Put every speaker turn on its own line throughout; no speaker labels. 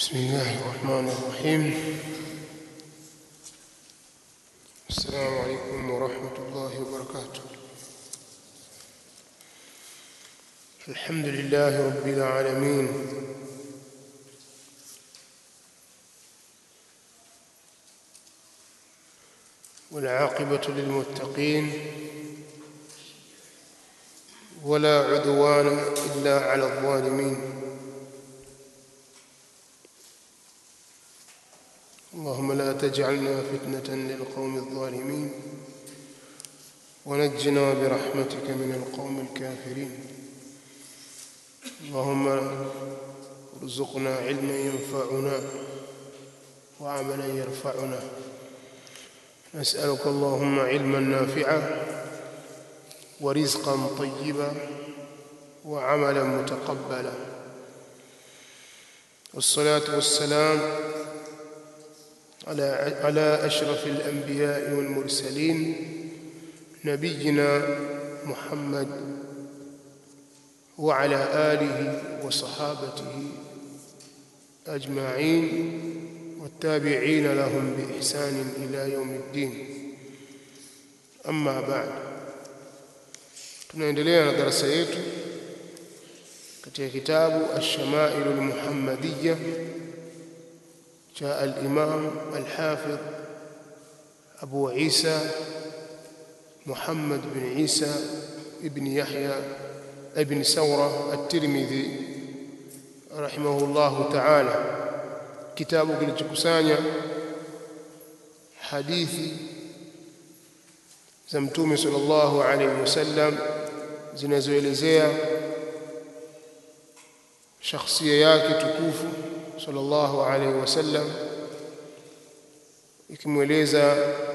بسم الله الرحمن الرحيم السلام عليكم ورحمة الله وبركاته الحمد لله رب العالمين والعاقبة للمتقين ولا عدوان إلا على الظالمين اللهم لا تجعلنا فتنة للقوم الظالمين ونجنا برحمتك من القوم الكافرين اللهم ارزقنا علما ينفعنا وعملا يرفعنا نسألك اللهم علما نافعا ورزقا طيبا وعملا متقبلا والصلاة والسلام على على أشرف الأنبياء والمرسلين نبينا محمد وعلى آله وصحابته أجمعين والتابعين لهم بإحسان إلى يوم الدين أما بعد tunaendelea na darasa yetu katika kitabu Ash-Shama'il al-Muhammadiyya cha al-Imam al-Hafidh Abu Isa Muhammad bin Isa ibn Yahya ibn Sawra at-Tirmidhi rahimahullahu ta'ala kitabu kilichokusanya hadithi za mtume sallallahu alaihi wasallam zinazoelezea shakhsia yake tukufu sallallahu alaihi wasallam ikimweleza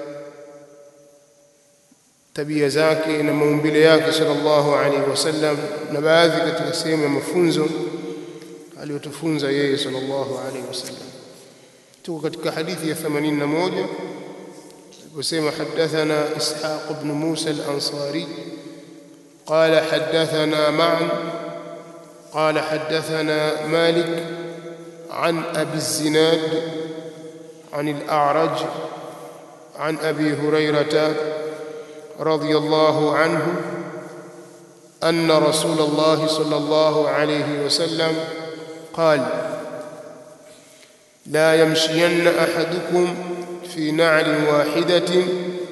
tabia zake na maumbile yake sallallahu alaihi wasallam na baadhi katika sehemu ya mafunzo aliyotufunza yeye sallallahu alaihi wasallam tuko katika hadithi ya 81 وسمع حدثنا إسحاق بن موسى الأنصاري قال حدثنا معا قال حدثنا مالك عن أبي الزناد عن الأعرج عن أبي هريرة رضي الله عنه أن رسول الله صلى الله عليه وسلم قال لا يمشين أحدكم في نعل واحدة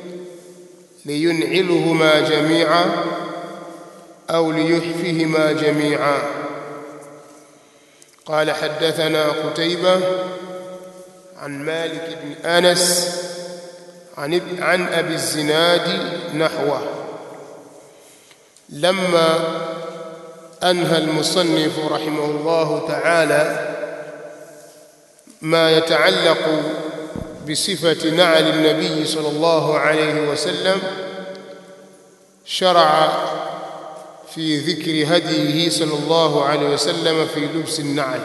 لينعلهما جميعا أو ليحفهما جميعا قال حدثنا قتيبة عن مالك بن أنس عن, عن أبي الزناد نحوه لما أنهى المصنف رحمه الله تعالى ما يتعلق بصفة نعل النبي صلى الله عليه وسلم شرع في ذكر هديه صلى الله عليه وسلم في لبس النعل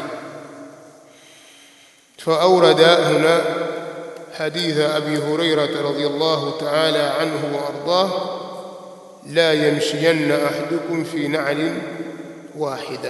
فأورد هنا حديث أبي هريرة رضي الله تعالى عنه وأرضاه لا يمشين أحدكم في نعل واحدة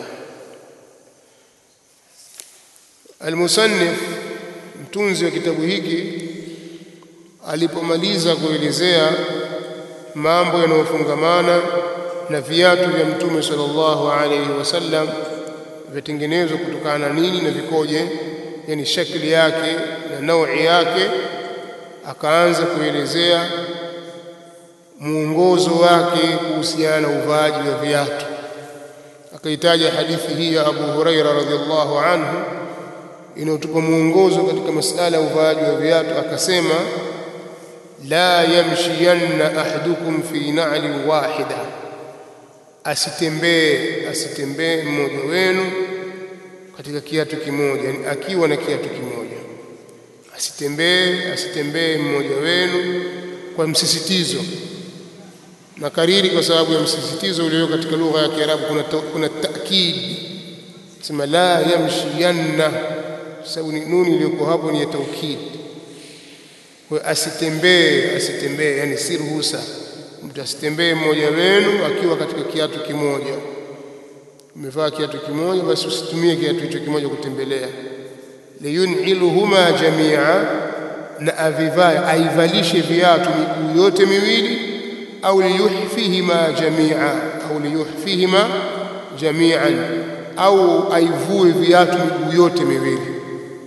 المصنف mtunzi wa kitabu hiki alipomaliza kuelezea mambo yanayofungamana na viatu vya mtume sallallahu alaihi wasallam vyatengenezwa kutokana na nini na vikoje yani shakli yake na naui yake akaanza kuelezea muongozo wake kuhusiana na uvaaji wa viatu akaitaja hadithi hii ya Abu Huraira radhiallahu anhu inayotupa mwongozo katika masala ya uvaaji wa viatu akasema la yamshiyanna ahadukum fi na'lin wahida asitembee asitembee mmoja wenu katika kiatu kimoja yani akiwa na kiatu kimoja asitembee asitembee mmoja wenu kwa msisitizo na kariri kwa sababu ya msisitizo ulio katika lugha ya Kiarabu kuna kuna taakid sema la yamshiyanna sababu ni nuni iliyoko hapo ni ya taukid kwa asitembee asitembee yani si ruhusa mtu asitembee mmoja wenu akiwa katika kiatu kimoja umevaa kiatu kimoja basi usitumie kiatu hicho kimoja kutembelea liyun'iluhuma jamia na avivae aivalishe viatu miguu yote miwili au liyuhfihima jamia au liyuhfihima jamian au aivue viatu miguu yote miwili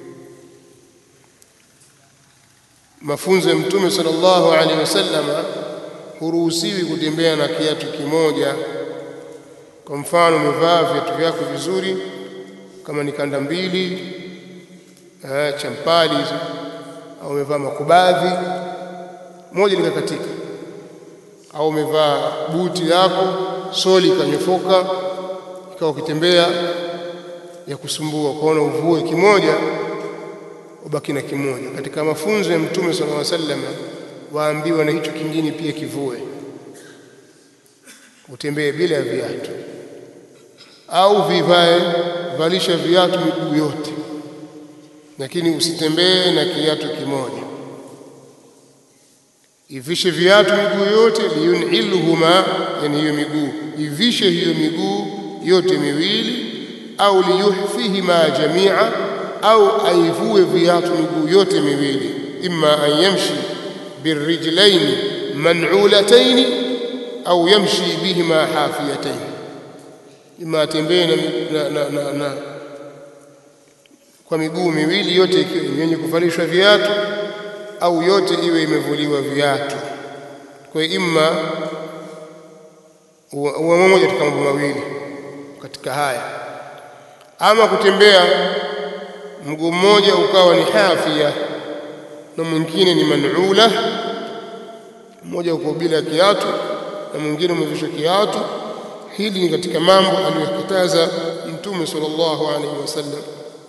mafunzo ya mtume sallallahu alaihi wasallam huruhusiwi kutembea na kiatu kimoja kwa mfano umevaa viatu vyako vizuri kama ni kanda mbili eh, champali hizo au umevaa makubadhi moja likakatika au umevaa buti lako soli ikanyofoka ikawa ukitembea ya kusumbua kwaona uvue kimoja ubaki na kimoja katika mafunzo ya mtume sallallahu alaihi wasallam waambiwa na hicho kingine pia kivue utembee bila ya viatu au vivae valisha viatu miguu yote lakini usitembee na kiatu kimoja ivishe viatu miguu yote liyunilhuma yani hiyo miguu ivishe hiyo miguu yote miwili au liyuhfihima jamia au aivue viatu miguu yote miwili imma an yamshi birrijlaini man'ulataini au yamshi bihima hafiyataini imma atembee na, na, na, na, na kwa miguu miwili yote ikiwa yenye kuvalishwa viatu au yote iwe imevuliwa viatu kwa hiyo imma uwe mmoja katika mambo mawili katika haya ama kutembea mguu mmoja ukawa ni hafia na mwingine ni man'ula mmoja uko bila kiatu na mwingine umevishwa kiatu hili ni katika mambo aliyokataza mtume sallallahu alaihi wasallam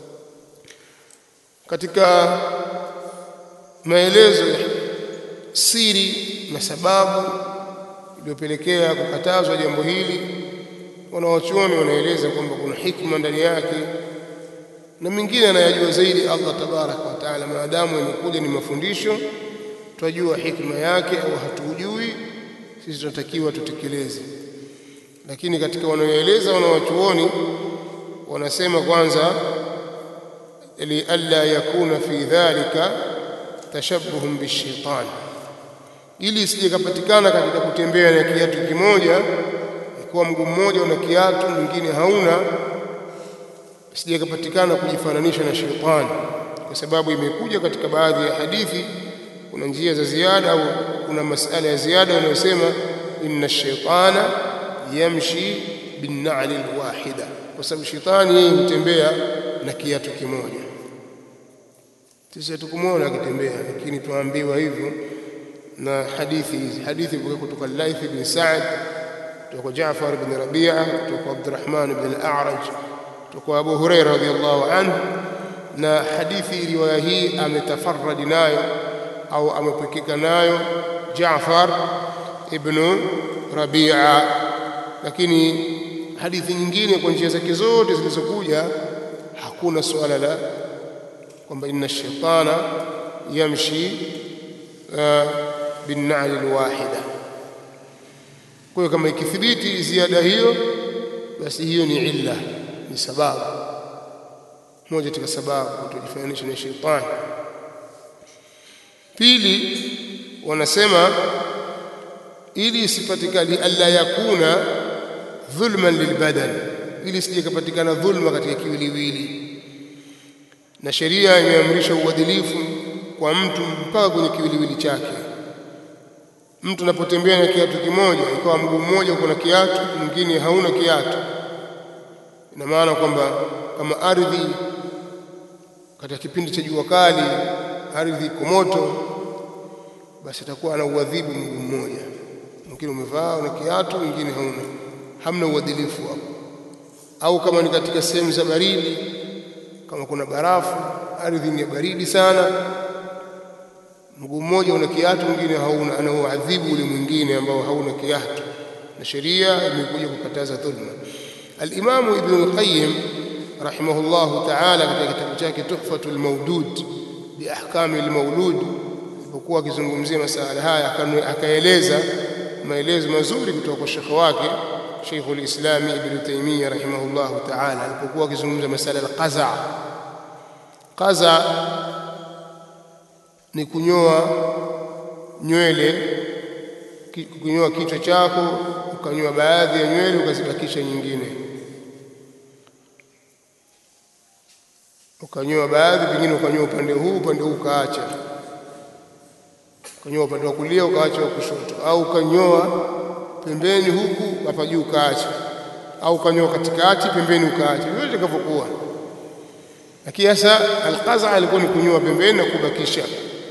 katika maelezo ya siri na sababu iliyopelekea kukatazwa jambo hili wanawachuoni wanaeleza kwamba kuna hikma ndani yake na mingine anayajua zaidi Allah tabaraka wa taala maadamu yamekuja ni mafundisho twajua hikma yake au hatujui sisi tunatakiwa tutekeleze lakini katika wanaoeleza wanawachuoni wanasema kwanza lialla yakuna fi dhalika tashabbuhun bishaitan ili isije kapatikana katika kutembea na kiatu kimoja ikuwa mguu mmoja una kiatu mwingine hauna isije kapatikana kujifananisha na shetani kwa sababu imekuja katika baadhi ya hadithi kuna njia za ziada au kuna masala ya ziada yanayosema inna shaitana yamshi binna'li alwahida kwa sababu shetani yeye hutembea na kiatu kimoja sisi hatukumuona akitembea lakini tuambiwa hivyo na hadithi hizi hadithi kutoka Laith bin Sa'd kutoka Jaafar bin Rabi'a kutoka Abdurrahman bin al-A'raj kutoka Abu Hurairah radhiyallahu anhu na hadithi riwaya hii ametafarradi nayo au amepekeka nayo Jaafar ibn Rabi'a lakini hadithi nyingine kwa njia zake zote zilizokuja hakuna suala la kwamba inna shaitana yamshi binnali alwahida kwa hiyo kama ikithibiti ziada hiyo basi hiyo ni illa ni sababu moja katika sababu kutujifananisha na shaitani pili wanasema ili isipatikane alla yakuna dhulman lilbadan ili isije kupatikana dhulma katika kiwiliwili na sheria imeamrisha uadilifu kwa mtu mpaka kwenye kiwiliwili chake mtu anapotembea na kiatu kimoja ikawa mguu mmoja uko na kiatu mwingine hauna kiatu ina maana kwamba kama ardhi katika kipindi cha jua kali ardhi iko moto basi atakuwa ana uadhibu mguu mmoja mwingine umevaa una kiatu mwingine hauna hamna uadilifu hapo au kama ni katika sehemu za baridi kama kuna barafu ardhi ni baridi sana mguu mmoja una kiatu mwingine hauna anauadhibu ule mwingine ambao hauna kiatu na sheria imekuja kukataza dhulma al-Imam Ibn al-Qayyim rahimahullahu ta'ala katika kitabu chake Tuhfatul Mawdud bi ahkami al-mawlud alipokuwa akizungumzia masala haya akaeleza maelezo mazuri kutoka kwa shekhi wake Sheikh al-Islam Ibn Taymiyyah rahimahullahu ta'ala alipokuwa akizungumza masala al-qaza qaza ni kunyoa nywele kunyoa kichwa chako ukanyoa baadhi ya nywele ukazibakisha nyingine ukanyoa baadhi pengine ukanyoa upande huu upande huu ukaacha ukanyoa upande wa kulia ukaacha wa kushoto au ukanyoa pembeni huku hapa juu ukaacha au ukanyoa katikati pembeni ukaacha vyote itakavyokuwa lakini sasa alqaza alikuwa ni kunyoa pembeni na kubakisha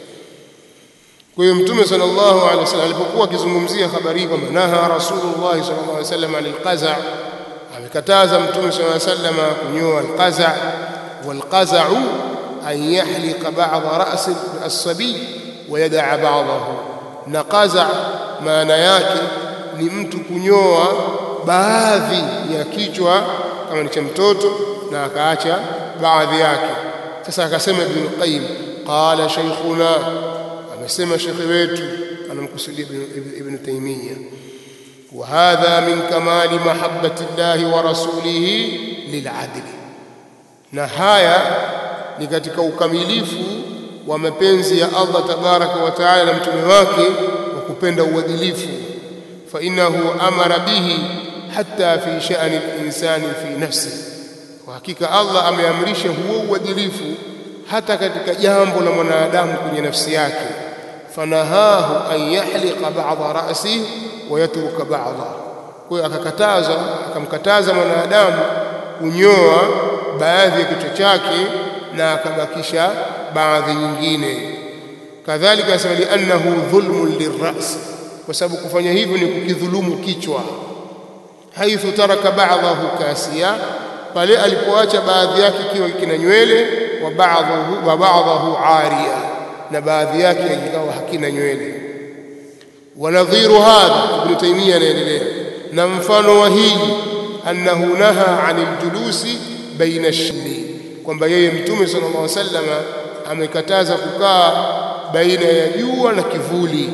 kwa hiyo mtume sallallahu alaihi wasallam alipokuwa akizungumzia habari hii kwamba naha rasulullah sallallahu alaihi wasallam anil qaza amekataza mtume sallallahu alaihi wasallam kunyoa alqaza والقزع أن يحلق بعض رأس الصبي ويدع بعضه نقزع maana yake ni mtu kunyoa baadhi ya kichwa kama ni cha mtoto na akaacha baadhi yake sasa akasema ibn qayyim qala shaykhuna amesema shekhe wetu anamkusudia ibn taymiya wa hadha min kamali mahabbati llahi wa rasulihi lil'adli na haya ni katika ukamilifu wa mapenzi ya Allah tabaraka wa taala na mtume wake wa kupenda uadilifu fa innahu amara bihi hatta fi sha'ni al-insani fi nafsi kwa hakika Allah ameamrisha huo uadilifu hata katika jambo la mwanadamu kwenye nafsi yake fanahahu an yahliqa ba'dha ra'sihi wa yatruka ba'dha kwa hiyo akakataza akamkataza mwanadamu kunyoa baadhi ya kichwa chake na akabakisha baadhi nyingine kadhalika asema liannahu dhulmun lirras kwa sababu kufanya hivyo ni kukidhulumu kichwa haithu taraka ba'dahu kasiya pale alipoacha baadhi yake kiwa kina nywele wa ba'dahu wa ba'dahu ariya na baadhi yake ikawa hakina nywele wanadhiru hadha ibn taymiyyah anaendelea na mfano wa hili annahu naha 'anil julusi baina shili kwamba yeye mtume sallallahu alaihi wasallam amekataza kukaa baina ya jua na kivuli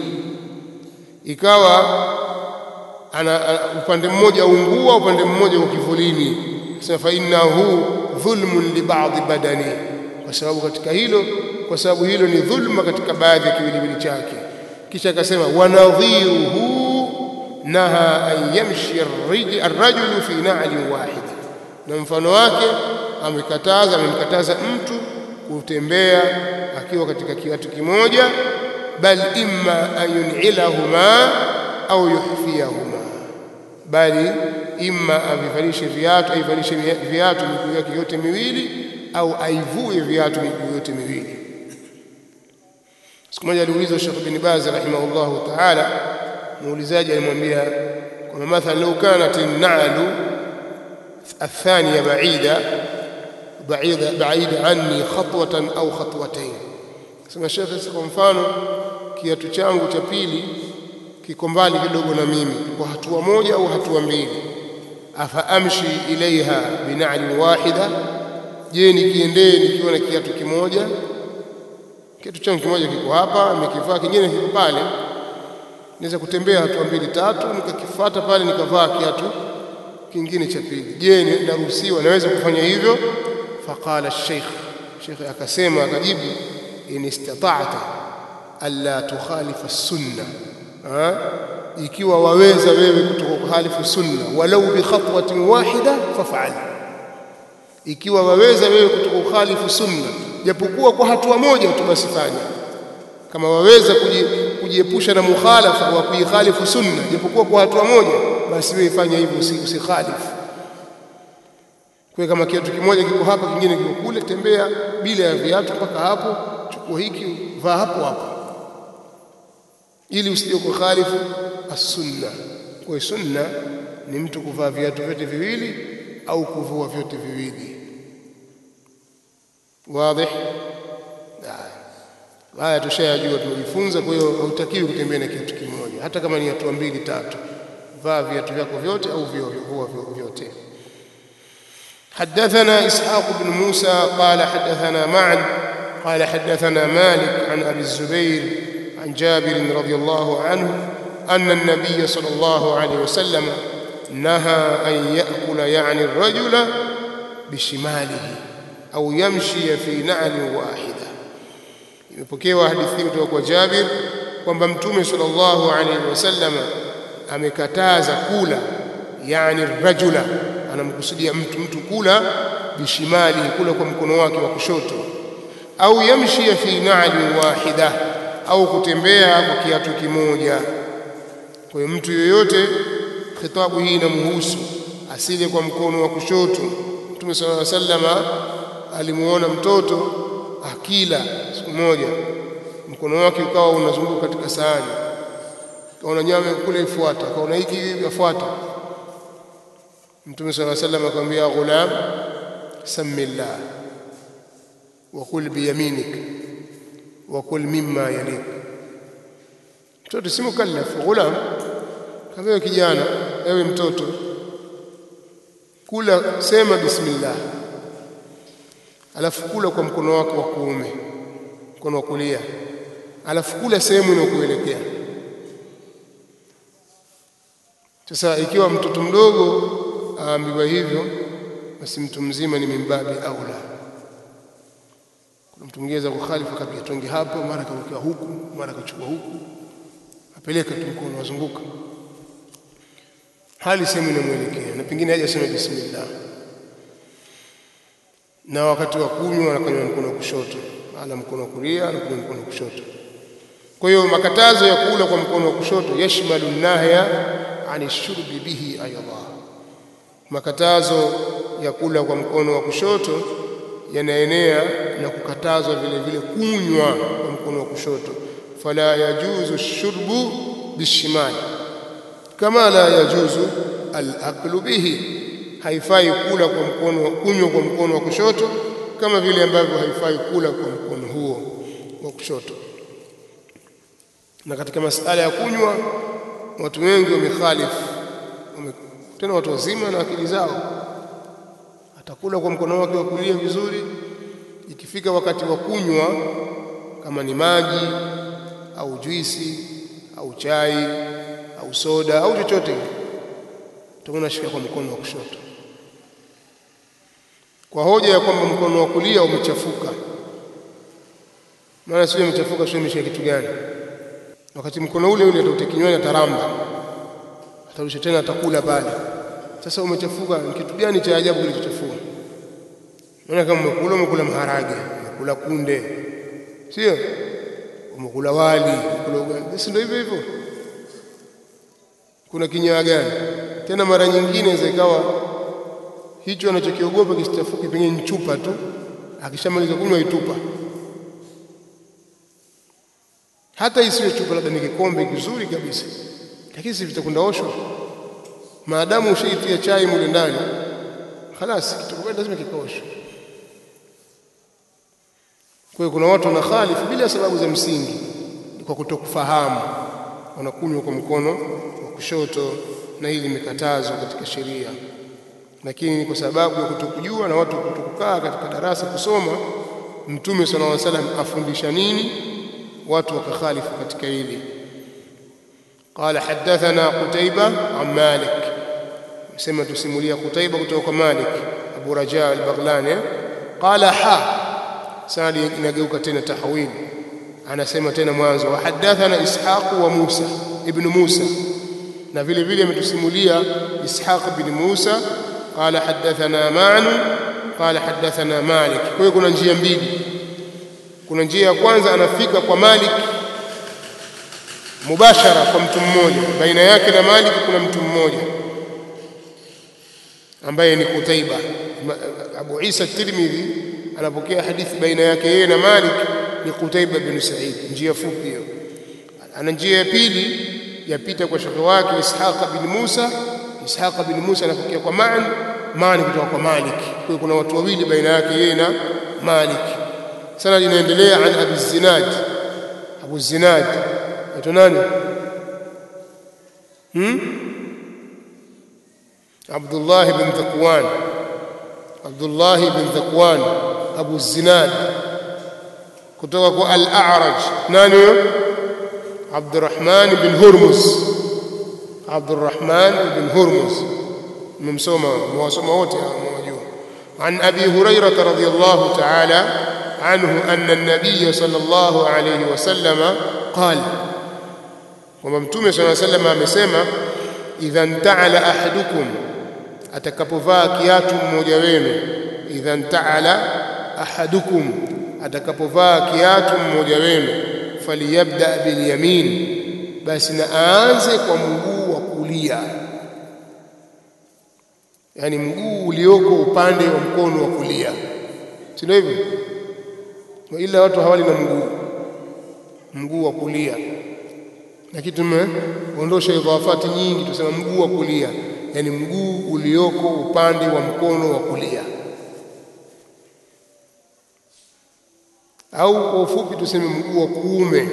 ikawa ana, upande mmoja ungua upande mmoja uko kivulini sasa fa innahu dhulmun li ba'dhi badani kwa sababu katika hilo kwa sababu hilo ni dhulma katika baadhi ya kiwiliwili chake kisha akasema wanadhiruhu naha an yamshi ar-rajulu fi na'lin wahid na mfano wake amekataza amemkataza mtu kutembea akiwa katika kiatu kimoja bal imma an yun'ilahuma au yuhfiyahuma bali imma avivalishe viatu aivalishe viatu miguu yake yote miwili au aivue viatu miguu yote miwili siku moja aliulizwa Sheikh bin Baz rahimahullahu ta'ala muulizaji alimwambia kwamba mathalan law kanat an-na'lu الثانية بعيدة بعيدة بعيدة عني خطوة أو خطوتين sema shekhe kwa mfano kiatu changu cha pili kiko mbali kidogo na mimi kwa hatua moja au hatua mbili afa amshi ilaiha bina'lin wahida je nikiendee nikiwa na kiatu kimoja kiatu changu kimoja kiko hapa nimekivaa kingine kiko pale naweza kutembea hatua mbili tatu nikakifuata pale nikavaa kiatu kingine cha pili je naruhusiwa naweza kufanya hivyo faqala sheikh sheikh akasema akajibu in istata'ta alla tukhalifa sunna ikiwa waweza wewe kutokukhalifu sunna walau bi khatwatin wahida faf'al ikiwa waweza wewe kutokukhalifu sunna japokuwa kwa hatua moja tu basi fanya kama waweza kujiepusha na mukhalafa wa kuikhalifu sunna japokuwa kwa hatua moja basi wewe fanya hivyo usikhalifu kwa kama kiatu kimoja kiko hapa kingine kiko kule tembea bila ya viatu mpaka hapo chukua hiki vaa hapo hapo ili usije kukhalifu as-sunna kwa sunna ni mtu kuvaa viatu vyote viwili au kuvua vyote viwili wazi haya tushayajua tumejifunza kwa hiyo hautakiwi kutembea na kiatu kimoja hata kama ni hatua mbili tatu vaa viatu vyako vyote au vua vyote حدثنا إسحاق بن موسى قال حدثنا معا قال حدثنا مالك عن أبي الزبير عن جابر رضي الله عنه أن النبي صلى الله عليه وسلم نهى أن يأكل يعني الرجل بشماله au yamshi fi na'lin wahida imepokewa hadithi kutoka kwa Jabir kwamba mtume sallallahu alaihi wasallam amekataza kula yani rajula anamkusudia mtu mtu kula bishimali kula kwa mkono wake wa kushoto au yamshi fi na'lin wahida au kutembea kwa kiatu kimoja kwa hiyo mtu yoyote khitabu hii inamhusu asile kwa mkono wa kushoto mtume sallallahu alaihi wasallam alimuona mtoto akila siku moja mkono wake ukawa unazunguka katika sahani kaona nyama kule ifuata kaona hiki yafuata mtume sallallahu alaihi wasallam akamwambia ghulam samillah wa kul biyaminik wa kul mimma yalik mtoto si mukallaf ghulam kama kijana ewe mtoto kula sema bismillah alafu kula kwa mkono wako wa kuume mkono wa kulia alafu kula sehemu inayokuelekea sasa ikiwa mtoto mdogo aambiwa hivyo basi mtu mzima ni mimbabi aula kuna mtu mwingine za kukhalifu akapiga tonge hapo mara karukia huku mara kachukua huku apeleka tu mkono wazunguka hali sehemu inamwelekea na pengine haja sema bismillah na wakati wa kunywa anakanywa mkono wa kushoto ala mkono wa kulia anakunywa mkono wa kushoto kwa hiyo makatazo ya kula kwa mkono wa kushoto yashmalu nahya ani shurbi bihi ayadha makatazo ya kula kwa mkono wa kushoto yanaenea na kukatazwa vile vile kunywa kwa mkono wa kushoto fala yajuzu shurbu bishimali kama la yajuzu al-aklu bihi haifai kula kwa mkono kunywa kwa mkono wa kushoto kama vile ambavyo haifai kula kwa mkono huo wa kushoto na katika masala ya kunywa watu wengi wamekhalifu tena watu wazima na akili zao atakula kwa mkono wake wa kulia vizuri ikifika wakati wa kunywa kama ni maji au juisi au chai au soda au chochote utaona shika kwa mkono wa kushoto kwa hoja ya kwamba mkono wa kulia umechafuka maana sio umechafuka sio umeshika kitu gani wakati mkono ule ule atautia kinywani ataramba atarusha tena atakula pale sasa umechafuka ni kitu gani cha ajabu kilichochafua maana kama umekula umekula maharage umekula kunde sio umekula wali umekula ugali si ndio hivyo hivyo kuna kinyaa gani tena mara nyingine inaweza ikawa hicho anachokiogopa kisichafuke pengine chupa tu akishamaliza kunywa itupa hata isiwe chupa labda ni kikombe kizuri kabisa lakini si vitakwenda oshwa maadamu ushaitia chai mule ndani خلاص kitakwenda lazima kikaoshwe kwa hiyo kuna watu wanakhalifu bila sababu za msingi kwa kutokufahamu wanakunywa kwa mkono wa kushoto na hili limekatazwa katika sheria lakini ni kwa sababu ya kutokujua na watu kutokukaa katika darasa kusoma mtume sallallahu alaihi wasallam afundisha nini watu wakakhalifu katika hili قال حدثنا قتيبة عن مالك سمع تسمولية قتيبة kutoka مالك أبو رجاء البغلاني قال حا سالي inageuka tena tahwil anasema tena mwanzo wa hadathana ishaq wa musa ibn musa na vile vile ametusimulia ishaq ibn musa qala hadathana ma'nu qala hadathana malik kwa hiyo kuna njia mbili kuna njia ya kwanza anafika kwa malik mubashara kwa mtu mmoja baina yake na malik kuna mtu mmoja ambaye ni Kutaiba Abu Isa Tirmidhi anapokea hadithi baina yake yeye na Malik ni Kutaiba bin Sa'id njia fupi hiyo ana njia ya pili yapita kwa shekhi wake Ishaq bin Musa Ishaq bin Musa anapokea kwa Ma'an Ma'an kutoka kwa Malik kwa hiyo kuna watu wawili baina yake yeye na Malik sana linaendelea an Abi Zinad Abu Zinad ito nani hmm? عبد الله بن ذكوان عبد الله بن ذكوان أبو الزناد kutoka al-A'raj nani huyo Abdurrahman bin Hurmuz Abdurrahman bin Hurmuz mmemsoma mwasoma wote mwajua عن أبي هريرة رضي الله تعالى عنه أن النبي صلى الله عليه وسلم قال وممتوم صلى الله عليه وسلم amesema idha ntaala ahadukum atakapovaa kiatu mmoja wenu idha ntaala ahadukum atakapovaa kiatu mmoja wenu faliyabda bilyamin basi na aanze kwa mguu wa kulia yani mguu ulioko upande wa mkono wa kulia si ndio hivyo ila watu hawali na mguu mguu wa kulia lakini tumeondosha idhafati nyingi tusema mguu wa kulia yani mguu ulioko upande wa mkono wa kulia au kwa ufupi tuseme mguu wa kuume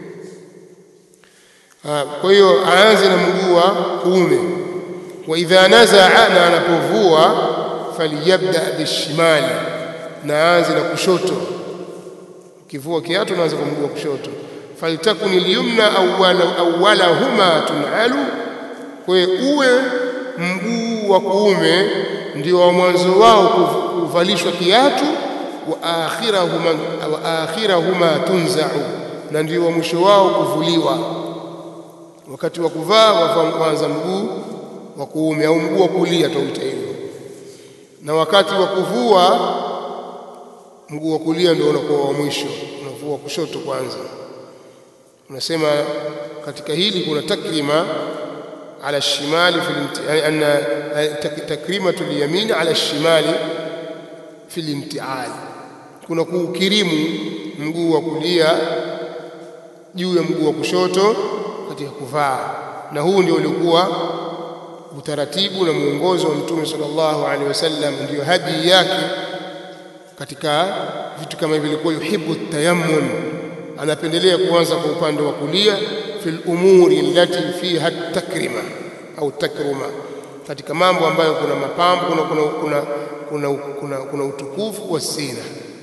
kwa hiyo aanze na mguu wa kuume wa idha nazaa na anapovua faliyabda bishimali na aanze na kushoto ukivua kiatu naanza kwa mguu wa kushoto faltakun alyumna awwala awwalahuma tunalu kwa uwe mguu wa kuume ndio wa mwanzo wao kuvalishwa kiatu wa akhirahuma wa akhirahuma tunzau na ndio wa mwisho wao kuvuliwa wakati wa kuvaa waanza mguu wa kuume au mguu wa kulia tauita hivyo na wakati wa kuvua mguu wa kulia ndio unakuwa wa mwisho unavua kushoto kwanza unasema katika hili kuna takrima ala shimali fi anna takrimatu lyamin ala shimali fi limtial kuna kuukirimu mguu wa kulia juu ya mguu wa kushoto katika kuvaa na huu ndio ulikuwa utaratibu na mwongozo wa mtume sallallahu alaihi wasallam ndio hadi yake katika vitu kama hivi vilikuwa yuhibbu tayammun anapendelea kuanza kwa upande wa kulia fil umuri allati fiha takrima au takruma katika mambo ambayo kuna mapambo kuna kuna kuna kuna, kuna, kuna utukufu wa sina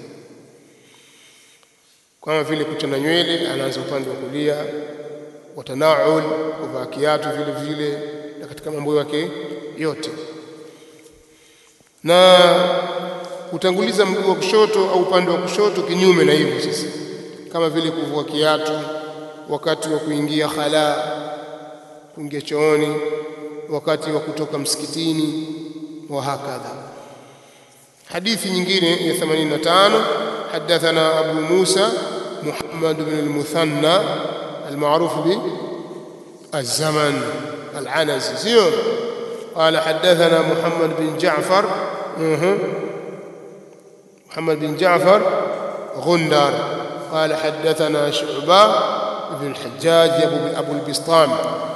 kama vile kuchana nywele anaanza upande wa kulia watanaul kuvaa kiatu vile vile na katika mambo yake yote na kutanguliza mguu wa kushoto au upande wa kushoto kinyume na hivyo sasa kama vile kuvua kiatu wakati wa kuingia khala kuingia chooni wakati wa kutoka msikitini wa hakadha hadithi nyingine ya 85 حدثنا أبو موسى محمد بن المثنى المعروف بالزمن العنزي زيون قال حدثنا محمد بن جعفر محمد بن جعفر غندر قال حدثنا شعبة بن الحجاج أبو البسطام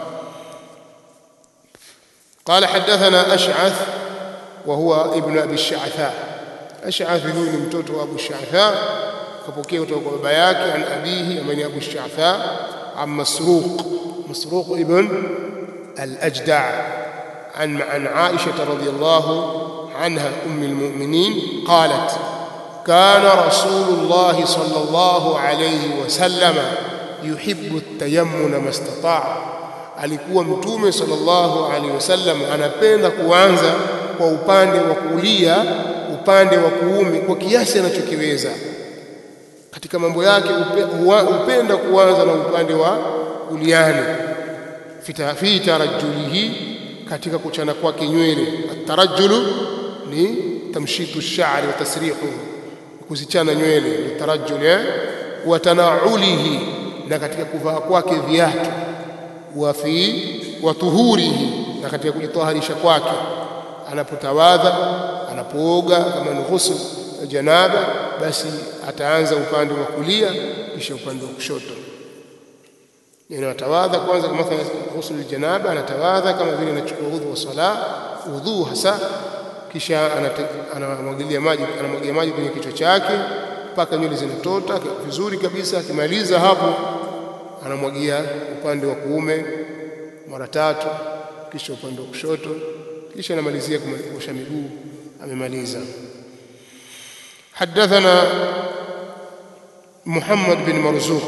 قال حدثنا أشعث وهو ابن أبي الشعثاء أشعث ذو متوت أبو الشعثاء كبوكيه kutoka baba yake an abihi amani Abu Sha'tha am Masruq Masruq ibn al-Ajda' عن عن عائشة رضي الله عنها أم المؤمنين قالت كان رسول الله صلى الله عليه وسلم يحب التيمم ما استطاع alikuwa mtume sallallahu alaihi wasallam anapenda kuanza kwa upande wa kulia upande wa kuume kwa kiasi anachokiweza katika mambo yake upenda kuanza na upande wa kuliani fi tarajulihi katika kuchana kwake nywele atarajulu ni tamshitu shari wa tasrihu kuzichana nywele ni tarajul eh wa tanaulihi na katika kuvaa kwake viatu wa fi wa tuhurihi na katika kujitaharisha kwake anapotawadha anapooga kama ni ghusl janaba basi ataanza upande wa kulia kisha upande wa kushoto yani atawadha kwanza kama mathalan ghusl janaba anatawadha kama vile anachukua udhu wa sala udhu hasa kisha anamwagilia maji anamwagia maji kwenye kichwa chake mpaka nywele zinatota vizuri kabisa akimaliza hapo anamwagia upande wa kuume mara tatu kisha upande wa kushoto kisha anamalizia kuosha miguu amemaliza حدثنا محمد بن مرزوق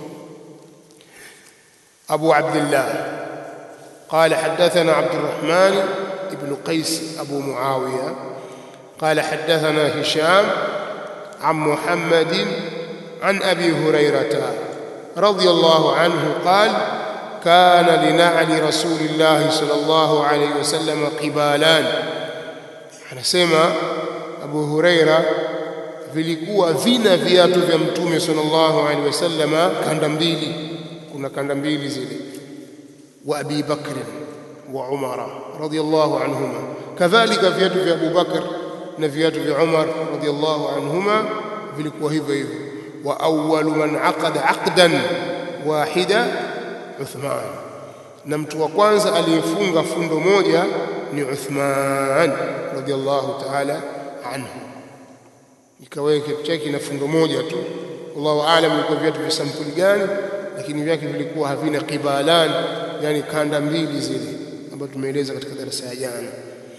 أبو عبد الله قال حدثنا عبد الرحمن بن قيس أبو معاوية قال حدثنا هشام عن محمد عن أبي هريرة رضي الله عنه قال كان لنعل رسول الله صلى الله عليه وسلم قبالان anasema Abu Huraira vilikuwa vina viatu vya mtume sallallahu alaihi wasallama kanda mbili kuna kanda mbili zile wa Abi Bakr wa Umar radiyallahu anhuma kadhalika viatu vya Abu Bakr na viatu vya Umar radiyallahu anhuma vilikuwa hivyo hivyo wa awwalu man aqada aqdan wahida Uthman na mtu wa kwanza aliyefunga fundo moja ni Uthman radiyallahu ta'ala anhu ikaweka kitu chake na fundo moja tu wallahu aalam ilikuwa viatu vya sampuli gani lakini vyake vilikuwa havina qibalan yani kanda mbili zile ambazo tumeeleza katika darasa ya jana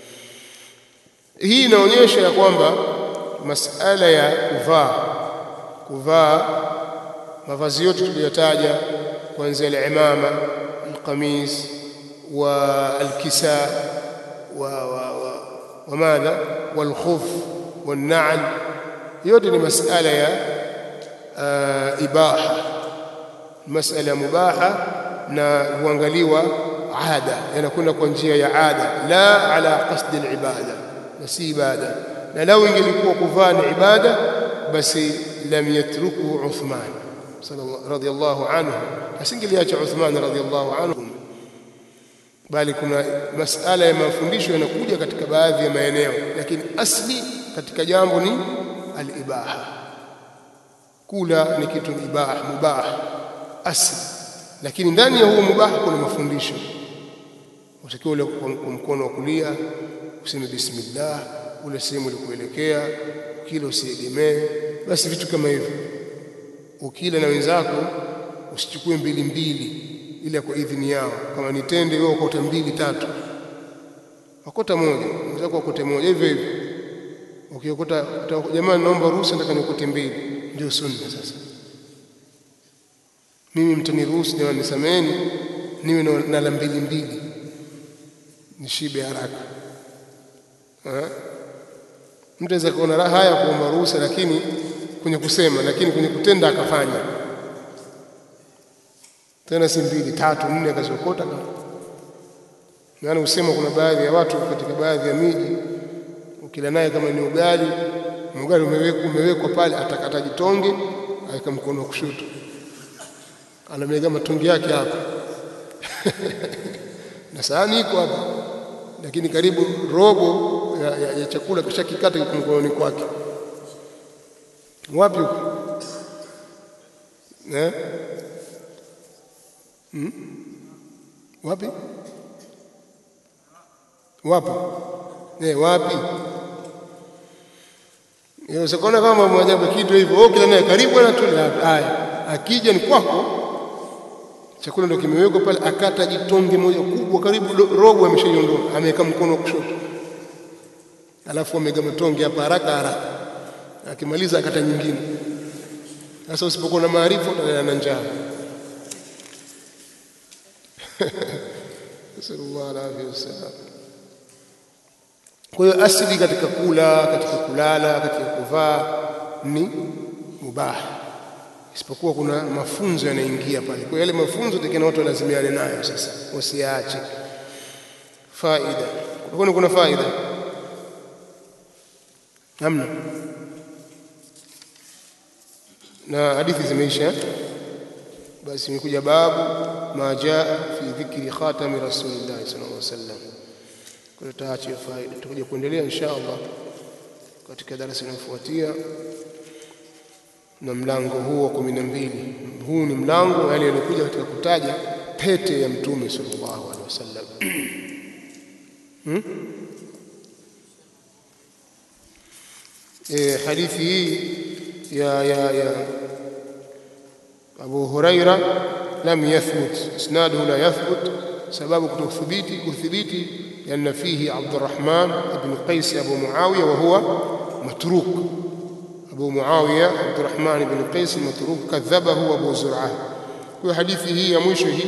hii inaonyesha ya kwamba masala ya kuvaa kuvaa mavazi yote tuliyotaja kuanzia al-imama al-qamis wa al-kisa wa wa wa وماذا والخف والنعل yote ni masala ya uh, ibaha masala mubaha na huangaliwa ada yanakwenda kwa njia ya ada la ala qasdi al-ibada na si ibada na lau ingelikuwa kuvaa ni ibada basi lam yatruku Uthman radiyallahu anhu asingeliacha Uthman radiyallahu anhu bali kuna masala ya mafundisho yanakuja katika baadhi ya maeneo lakini asli katika jambo ni al-ibaha kula ni kitu ibaha mubah asli lakini ndani ya huo mubaha kuna mafundisho utakiwa ule kwa mkono wa kulia useme bismillah ule sehemu ulikuelekea kila usiegemee basi vitu kama hivyo ukila na wenzako usichukue mbili mbili ila kwa idhini yao kama ni tende wewe ukota mbili tatu wakota moja mwenzako akote moja hivyo hivyo ukiokota jamani naomba ruhusa nataka nikote mbili ndio sunna sasa mimi mtaniruhusu jamani nisameheni niwe na la mbili mbili nishibe haraka mtu aweza kuona raha ya kuomba ruhusa lakini kwenye kusema lakini kwenye kutenda akafanya tena si mbili tatu nne akaziokota maana usema kuna baadhi ya watu katika baadhi ya miji ukila naye kama ni ugali ugali umewekwa umewekwa pale atakata jitonge aweka mkono wa kushoto anamega matonge yake hapa na sahani iko hapa lakini karibu robo ya, ya, ya chakula kishakikata kiko mkononi kwake wapi huko eh hmm? wapi wapo eh wapi Yawezekana kama mwajabu kitu hivyo, wewe kila naye karibu na tule haya. Akija ni kwako. Chakula ndio kimewekwa pale, akata jitonge moja kubwa karibu robo ameshaiondoa, ameweka mkono wa kushoto. Alafu amega matonge hapa haraka haraka. Akimaliza akata nyingine. Sasa usipokuwa na maarifa utalala na njaa. Sallallahu alaihi wasallam. Kwa hiyo asili katika kula, katika kulala, katika kuvaa ni mubaha, isipokuwa kuna mafunzo yanaingia pale. Kwa yale mafunzo tekena watu walazimiane nayo, sasa wasiache. Faida, kwani kuna faida? Namna na hadithi zimeisha, basi imekuja babu ma jaa fi dhikri khatami rasulillahi sallallahu alaihi wasallam kwa hiyo tutaacha faida, tutakuja kuendelea insha Allah katika darasa linalofuatia na mlango huu wa kumi na mbili. Huu ni mlango yale yaliokuja katika kutaja pete ya Mtume sallallahu alaihi wasallam. hmm? E, hadithi hii ya, ya, ya Abu Huraira lam yathbut, isnaduhu la yathbut, sababu kutokuthibiti kuthibiti لأن فيه عبد الرحمن بن قيس أبو معاوية وهو متروك أبو معاوية عبد الرحمن بن قيس متروك كذبه أبو زرعة وحديثه هي مشه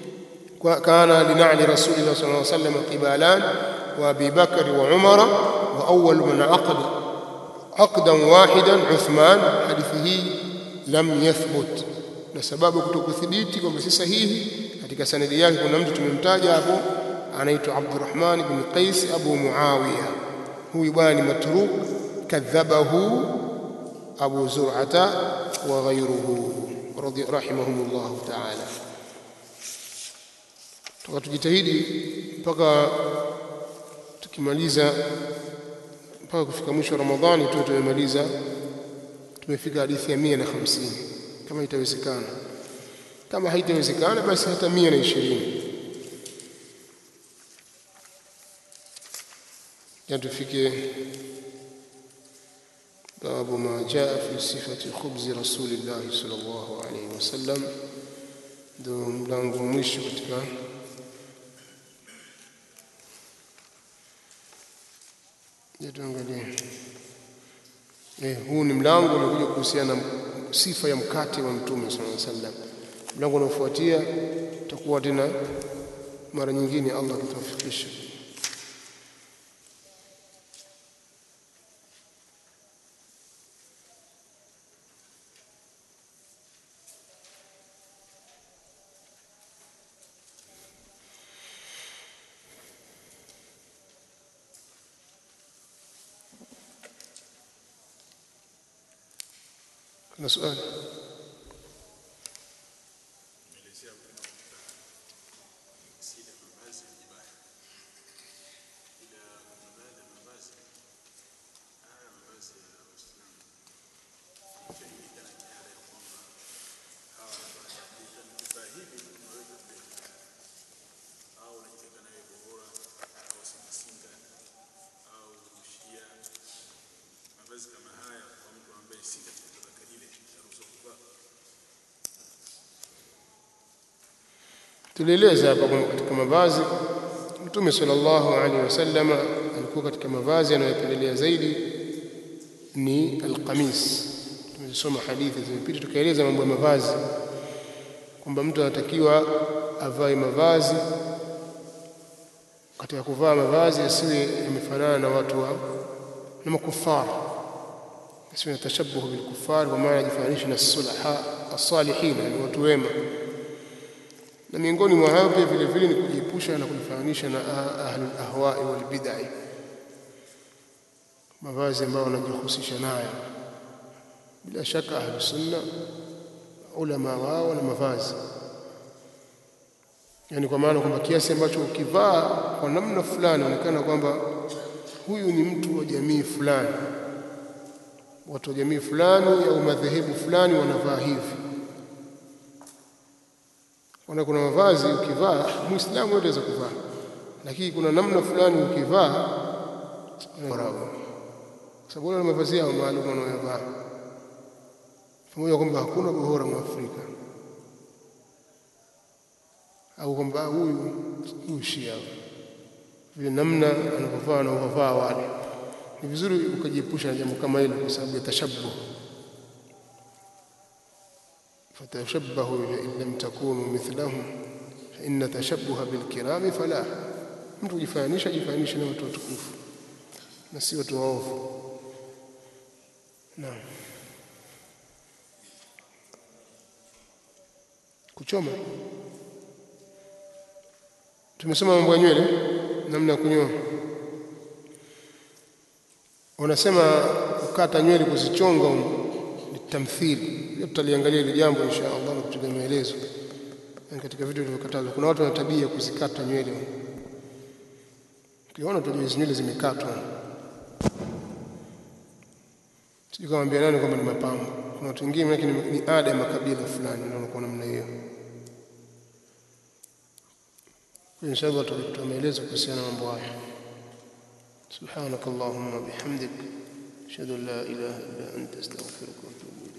كان لنعل رسول الله صلى الله عليه وسلم قبالان وأبي بكر وعمر wa awwal man aqad aqdan wahidan Uthman hadithi hii lam yathbut na sababu kutokuthibiti kwamba si sahihi katika sanadi yake kuna mtu tumemtaja hapo anaitwa Abdurrahman ibn Qais Abu Muawiya huyu bwana ni matruk kadhabahu Abu Zur'ata wa ghayruhu radhi rahimahumullah ta'ala tuka tujitahidi mpaka tukimaliza mpaka kufika mwisho wa Ramadhani tu tumemaliza tumefika hadithi ya 150 kama itawezekana kama haitawezekana basi hata 120 ya tufike babu ma jaa fi sifati khubzi rasulillahi sallallahu alaihi wasallam ndio mlango wa mwisho katika ya tuangalie eh, huu ni mlango unakuja kuhusiana na sifa ya mkate wa mtume sallallahu alaihi wasallam mlango unaofuatia tutakuwa tena mara nyingine Allah akitufikisha kuna swali tulieleza hapa kwamba katika mavazi Mtume sallallahu alaihi wasallam alikuwa katika mavazi anayopendelea zaidi ni alqamis. Tumesoma hadithi zimepita tukaeleza mambo ya mavazi kwamba mtu anatakiwa avae mavazi, katika kuvaa mavazi asiwe yamefanana na watu wa na makufar, asiwe na tashabuhu bilkufar, kwa maana ajifananishe na sulaha as-salihin, ni watu wema na miongoni mwa hayo pia vile vile ni kujiepusha na kujifananisha na ahlul ahwai wal bid'ah, mavazi ambayo wanajihusisha nayo. Bila shaka ahlus sunna ulama wao na mavazi, yani kwa maana kwamba kiasi ambacho ukivaa kwa namna fulani onekana kwamba huyu ni mtu wa jamii fulani, watu wa jamii fulani au madhehebu fulani wanavaa hivi Kuna kuna mavazi ukivaa Muislamu yote aweza kuvaa, lakini kuna namna fulani ukivaa kwa sababu wale mavazi yao maalum wanayovaa, pamoja kwamba hakuna bora Mwafrika au kwamba huyu huyu Shia vile namna anavyovaa na uvavaa wale, ni vizuri ukajiepusha na jambo kama hilo, kwa sababu ya tashabbuh fatashabbahu in lam takunu mithlahum fa inna tashabbuha bilkirami falah. Mtu kujifananisha jifananishe na watu watukufu na si watu waovu. Naam, kuchoma, tumesoma mambo ya nywele, namna ya kunyoa. Wanasema kukata nywele kuzichonga ni tamthili tutaliangalia ile jambo insha Allah na kupiga maelezo katika vitu vilivyokatazwa. Kuna watu wana tabia ya kuzikata nywele, ukiona tu nywele zimekatwa, sijui kamwambia nani kwamba ni mapambo. Kuna watu wengine lakini ni ada ya makabila fulani ndio wanakuwa namna hiyo. Kwa insha Allah tutatoa maelezo kuhusiana na mambo haya. سبحانك اللهم وبحمدك أشهد أن لا إله إلا أنت أستغفرك وأتوب إليك